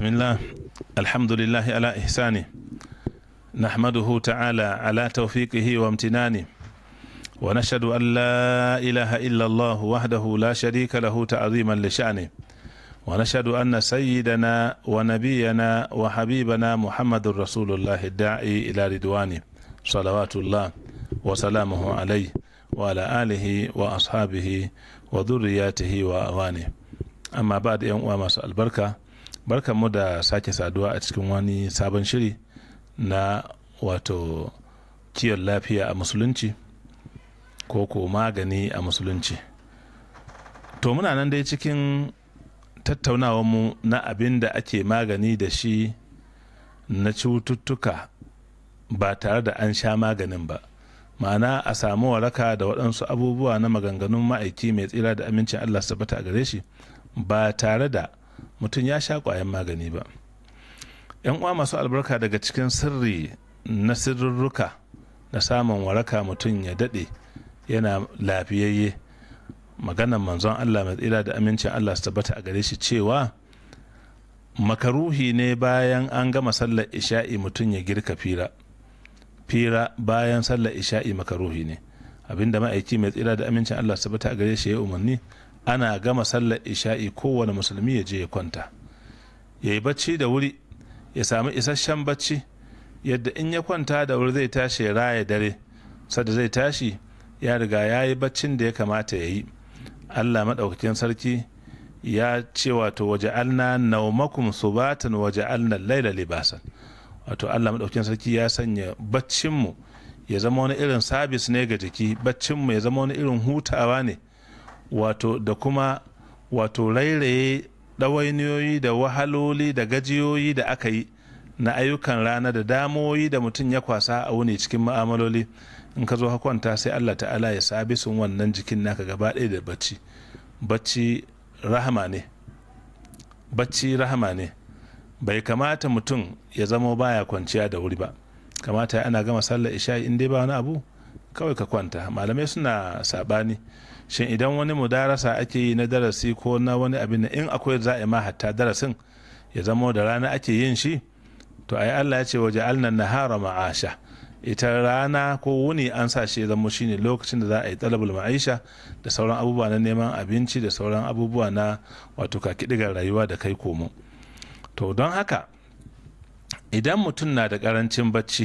بسم الله الحمد لله على إحسانه نحمده تعالى على توفيقه وامتنانه ونشهد أن لا إله إلا الله وحده لا شريك له تعظيما لشأنه ونشهد أن سيدنا ونبينا وحبيبنا محمد رسول الله الداعي إلى رضوانه صلوات الله وسلامه عليه وعلى آله وأصحابه وذرياته وأوانه amma ba da uwa masu albarka barkan mu da sake saduwa a cikin wani sabon shiri na wato kiwon lafiya a musulunci ko ko magani a musulunci to muna nan dai cikin mu na abin da ake magani da shi na cututtuka ba tare da an sha maganin ba ma'ana a samu waraka da waɗansu abubuwa na maganganun ma'aiki mai tsira da amincin allah su bata a gare shi ba tare da mutum ya sha ƙwayan magani ba yan uwa masu albarka daga cikin sirri na sirrurruka na samun waraka mutum ya daɗe yana lafiyayye maganan manzon allah mai tsira da amincin allah su tabbata a gare shi cewa makaruhi ne bayan an gama sallar isha'i mutum ya girka fira fira bayan sallar isha'i makaruhi ne abinda ma'aiki mai tsira da amincin allah su tabbata a gare shi ya umarni ana gama sallar isha'i kowane musulmi ya je ya kwanta ya yi bacci da wuri ya sami isasshen bacci yadda in ya kwanta da wuri zai tashi ya raya dare sadda zai tashi ya riga ya yi baccin da ya kamata ya yi allah maɗaukakin sarki ya ce wato waje alna naumakum subatan waje alna laila libasan wato allah maɗaukakin sarki ya sanya baccinmu ya zama wani irin sabis ne ga jiki baccinmu ya zama wani irin hutawa ne wato da kuma wato rairaye ɗawainiyoyi da wahaloli da gajiyoyi da aka yi na ayyukan rana da damoyi da mutum ya kwasa a wuni cikin ma'amaloli in ka zo ka kwanta sai allah ta'ala ya sabi sun wannan jikin naka gaba ɗaya da bacci bacci rahama ne bacci rahama ne bai kamata mutum ya zama baya kwanciya da wuri ba kamata ana gama sallar isha in dai ba wani abu kawai ka kwanta malamai suna sabani shin idan wani mudarasa ake yi na darasi ko na wani abin in akwai za a ma hatta darasin ya zama da rana ake yin shi to ai Allah ya ce waje alnan nahara ma'asha ita rana ko wuni an sa shi ya zama shine lokacin da za a yi talabul ma'aisha da sauran abubuwa na neman abinci da sauran abubuwa na wato kakidigar rayuwa da kai komo to don haka idan mutum na da karancin bacci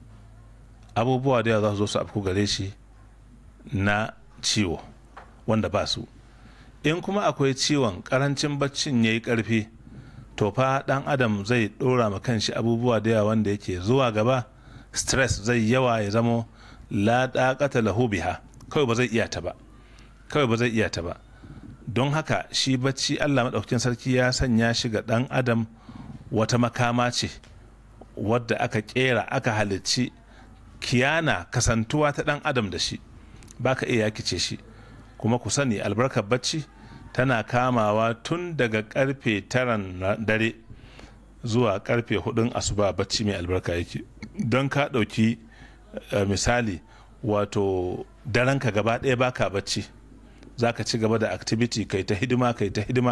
abubuwa da za su zo su afku gare shi na ciwo wanda ba su in kuma akwai ciwon karancin baccin ya yi karfi to fa dan adam zai dora ma kanshi abubuwa da yawa wanda yake zuwa gaba stress zai yawa ya zamo la daqata lahu biha kawai ba zai iya ta ba kawai ba zai iya ta ba don haka shi bacci Allah madaukakin sarki ya sanya shi ga dan adam wata makama ce wadda aka kera aka halicci kiyana kasantuwa ta dan adam da shi baka iya yakice shi kuma ku sani albarkar bacci tana kamawa tun daga karfe taran dare zuwa karfe hudun asuba bacci mai albarka yake don ka ɗauki misali wato daranka gaba ɗaya baka bacci za ka ci gaba da activity kai ta hidima kai ta hidima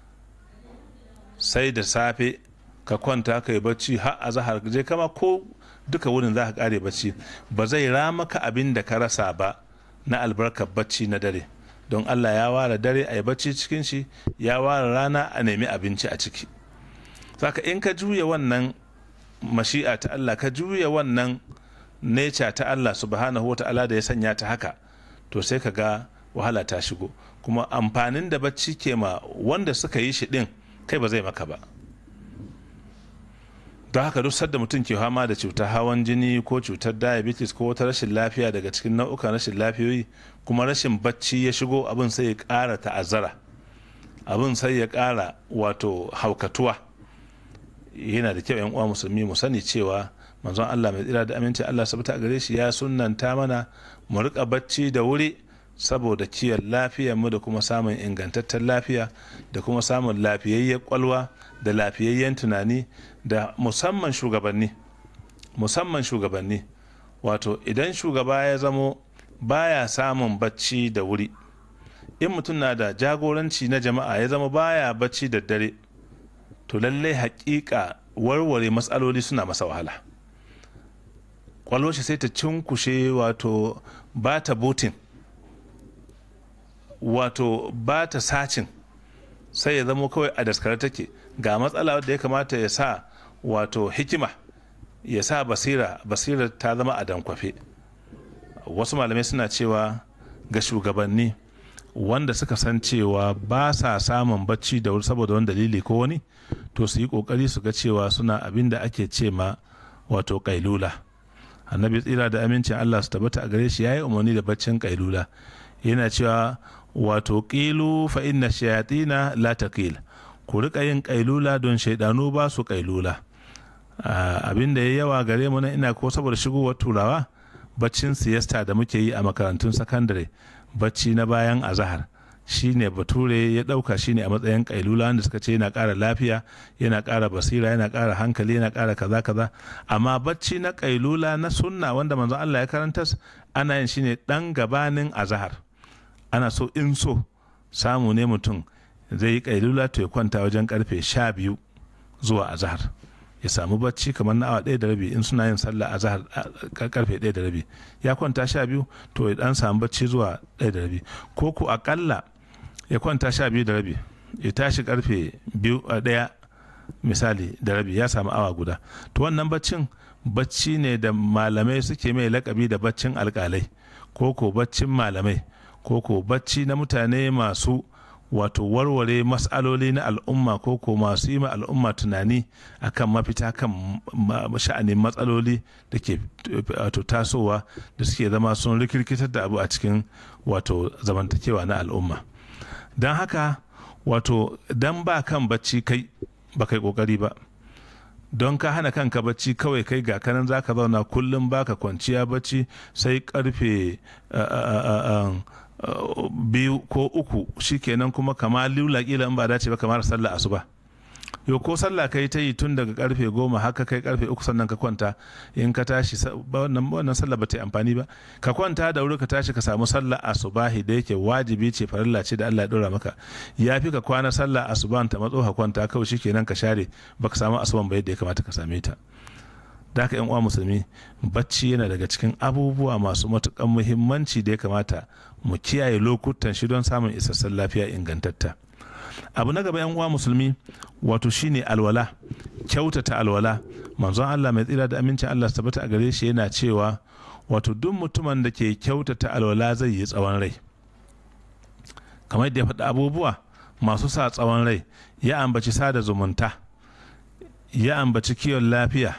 sai da safe ka kwanta kai bacci har a zahar je kama ko duka wurin za ka kare bacci ba zai ramaka abin da ka rasa ba na albarkar bacci na dare don allah ya ware dare a yi bacci cikin shi ya ware rana a nemi abinci a ciki saka in ka juya wannan mashi'a ta allah ka juya wannan neca ta allah subhanahu wa ta'ala da ya sanya ta haka to sai ka ga wahala ta shigo kuma amfanin da bacci ke ma wanda suka yi shi din kai ba zai maka ba don haka duk sadda mutum ke fama da cutar hawan jini ko cutar diabetes ko wata rashin lafiya daga cikin nau'ukan rashin lafiyoyi kuma rashin bacci ya shigo abin sai ya ƙara ta'azzara abin sai ya ƙara wato haukatuwa yana da kyau yan uwa musulmi mu sani cewa manzon Allah mai tsira da aminci Allah sabata a gare shi ya sunnanta mana mu rika bacci da wuri saboda kiyon lafiyar mu da kuma samun ingantaccen lafiya da kuma samun lafiyayyen kwalwa da lafiyayyen tunani da musamman shugabanni musamman shugabanni wato idan shugaba ya zamo baya samun bacci da wuri in mutum na da jagoranci na jama'a ya zama baya bacci da dare to lallai hakika warware matsaloli suna masa wahala kwallo shi sai ta cinkushe wato ba ta botin wato ba ta sacin sai ya zama kawai a daskare take ga matsala wadda ya kamata ya sa wato hikima ya sa basira basira ta zama a dankwafe wasu malamai suna cewa ga shugabanni wanda suka san cewa ba sa samun bacci da wuri saboda wani dalili ko wani to su yi kokari su ga cewa suna abin da ake ce ma wato kailula annabi tsira da amincin allah su tabbata a gare shi ya yi umarni da baccin kailula yana cewa wato ƙilu fa inna shayatina la taqil ku rika yin kailula don shaidanu ba su kailula abin da ya yawa gare mu na ina ko saboda shigowar turawa baccin siyasta da muke yi a makarantun sakandare bacci na bayan azahar shine bature ya dauka shine a matsayin kailula wanda suka ce yana ƙara lafiya yana ƙara basira yana ƙara hankali yana ƙara kaza kaza amma bacci na kailula na sunna wanda manzon Allah ya karanta ana yin shine dan gabanin azahar ana so in so samu ne mutum zai yi kailula to ya kwanta wajen karfe sha biyu zuwa azahar ya samu bacci kamar na awa ɗaya da rabi in suna yin sallah a zahar karfe ɗaya da rabi ya kwanta sha biyu to ya dan samu bacci zuwa ɗaya da rabi ko ku akalla ya kwanta sha biyu da rabi ya tashi karfe biyu a ɗaya misali da rabi ya samu awa guda to wannan baccin bacci ne da malamai suke mai lakabi da baccin alkalai ko ko baccin malamai ko ko bacci na mutane masu wato warware matsaloli na al'umma ko ko masu yi ma al'umma tunani akan mafita kan sha'anin matsaloli da ke wato tasowa da suke zama sun rikirkitar da abu a cikin wato zamantakewa na al'umma don haka wato don ba kan bacci kai ba kai kokari ba don ka hana kanka bacci kawai kai ga kanan zaka zauna kullum baka kwanciya bacci sai karfe biyu ko uku shikenan kuma kama lula kila in ba dace ba kamar sallah asuba yau ko sallah kai ta yi tun daga karfe goma haka kai karfe uku sannan ka kwanta in ka tashi wannan sallah ba ta yi amfani ba ka kwanta da wuri ka tashi ka samu sallah asubahi da yake wajibi ce farilla ce da Allah ya dora maka ya fi ka kwana sallah asuban ta matso ka kwanta kawai shikenan ka share baka samu asuban ba yadda ya kamata ka same ta da haka yan uwa musulmi bacci yana daga cikin abubuwa masu matukan muhimmanci da ya kamata mu kiyaye lokutan shi don samun isassun lafiya ingantatta abu na gaba yan uwa musulmi wato shine alwala kyautata alwala manzon Allah mai tsira da amincin Allah su tabbata a gare shi yana cewa wato duk mutumin da ke kyautata alwala zai yi tsawon rai kamar yadda ya faɗi abubuwa masu sa tsawon rai ya ambaci sada zumunta ya ambaci kiwon lafiya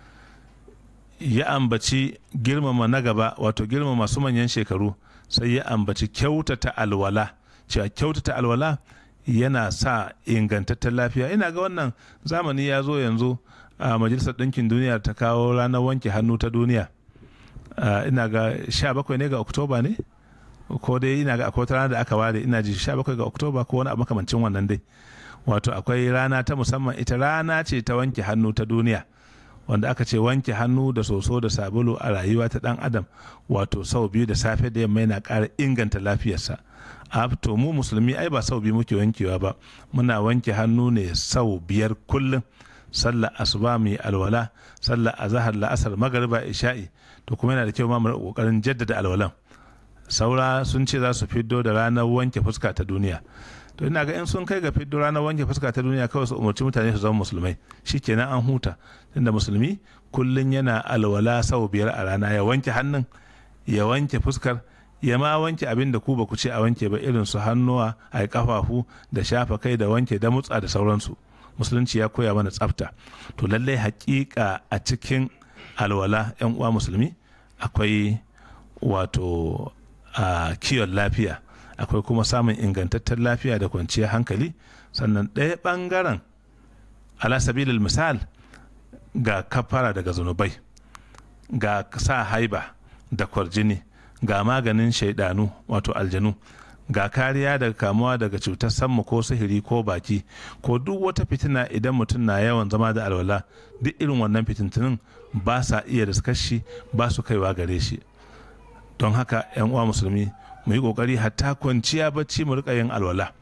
ya ambaci girmama na gaba wato girmama masu manyan shekaru sai ya ambaci kyautata alwala cewa kyautata alwala yana sa ingantaccen lafiya ina ga wannan zamani ya zo yanzu a majalisar ɗinkin duniya ta kawo ranar wanke hannu ta duniya ina ga 17 ne ga oktoba ne ko dai ina ga akwai rana da aka ware ina ji 17 ga oktoba ko wani abu makamancin wannan dai wato akwai rana ta musamman ita rana ce ta wanke hannu ta duniya wanda aka ce wanke hannu da soso da sabulu a rayuwa ta dan adam wato sau biyu da safe da yamma yana ƙara inganta lafiyarsa a to mu musulmi ai ba sau biyu muke wankewa ba muna wanke hannu ne sau biyar kullum sallar asuba mai alwala sallar azahar la'asar magariba isha'i to kuma yana da kyau ma mu kokarin jaddada alwalan saura sun ce za su fiddo da ranar wanke fuska ta duniya to ina ga in sun kai ga fiddo ranar wanke fuska ta duniya kawai su umarci mutane su zama musulmai shikenan an huta tunda musulmi kullum yana alwala sau biyar a rana ya wanke hannun ya wanke fuskar ya ma wanke abin da ku ba ku ce a wanke ba irin su hannuwa a kafafu da shafa kai da wanke da mutsa da sauransu musulunci ya koya mana tsafta to lallai hakika a cikin alwala yan uwa musulmi akwai wato a kiwon lafiya akwai kuma samun ingantaccen lafiya da kwanciyar hankali sannan ɗaya ɓangaren alasabilil misal ga kafara daga zunubai ga sa haiba da kwarjini ga maganin shaidanu wato aljanu ga kariya daga kamuwa daga cutar sammu ko sihiri ko baki ko duk wata fitina idan mutum na yawan zama da alwala duk irin wannan fitintunin ba sa iya shi ba su kaiwa gare shi don haka yan uwa musulmi mu yi kokari hatta kwanciya bacci mu rika yin alwala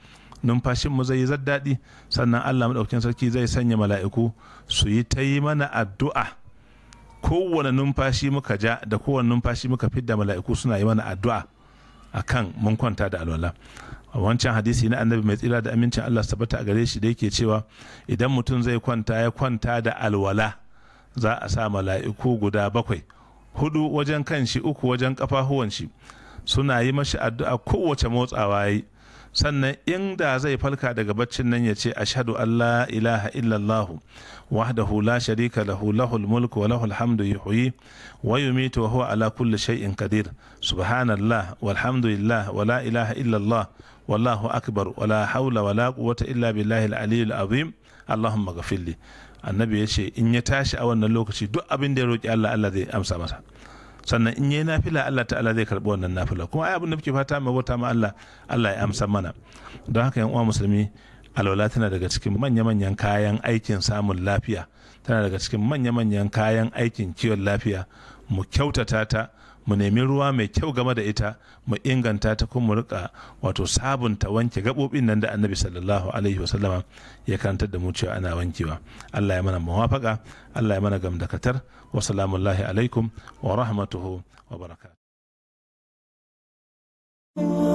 numfashin mu zai yi daɗi sannan Allah maɗaukakin sarki zai sanya mala'iku su yi ta yi mana addu'a kowane numfashi muka ja da kowane numfashi muka fidda mala'iku suna yi mana addu'a akan mun kwanta da alwala a wancan hadisi na annabi mai tsira da amincin Allah su tabbata a gare shi da yake cewa idan mutum zai kwanta ya kwanta da alwala za a sa mala'iku guda bakwai hudu wajen kan shi uku wajen kafahuwan shi suna yi mashi addu'a kowace motsawa yi sannan inda zai falka daga baccin nan ya ce ashhadu an la ilaha illallah wahdahu la sharika lahu lahul mulku wa lahul hamdu yuhyi wa yumitu wa huwa ala kulli shay'in qadir subhanallah walhamdulillah wa la ilaha illallah wallahu akbar wa la hawla wa la quwwata illa billahi al-aliyyil azim allahumma ghafirli annabi ya ce in ya tashi a wannan lokaci duk abin da ya roki Allah Allah zai amsa masa sannan in yi nafila Allah ta'ala zai karbi wannan nafila kuma ai abin da muke fata mu bauta ma Allah Allah ya amsa mana don haka yan uwa musulmi alwala tana daga cikin manya-manyan kayan aikin samun lafiya tana daga cikin manya-manyan kayan aikin kiwon lafiya mu kyautata ta mu nemi ruwa mai kyau game da ita mu inganta ta kuma mu rika wato sabunta wanke gaɓoɓin nan da annabi sallallahu alaihi wasallama ya karantar da mu cewa ana wankewa Allah ya mana muwafaka Allah ya mana gamdakatar wa salamullahi alaikum wa rahmatuhu wa barakatuh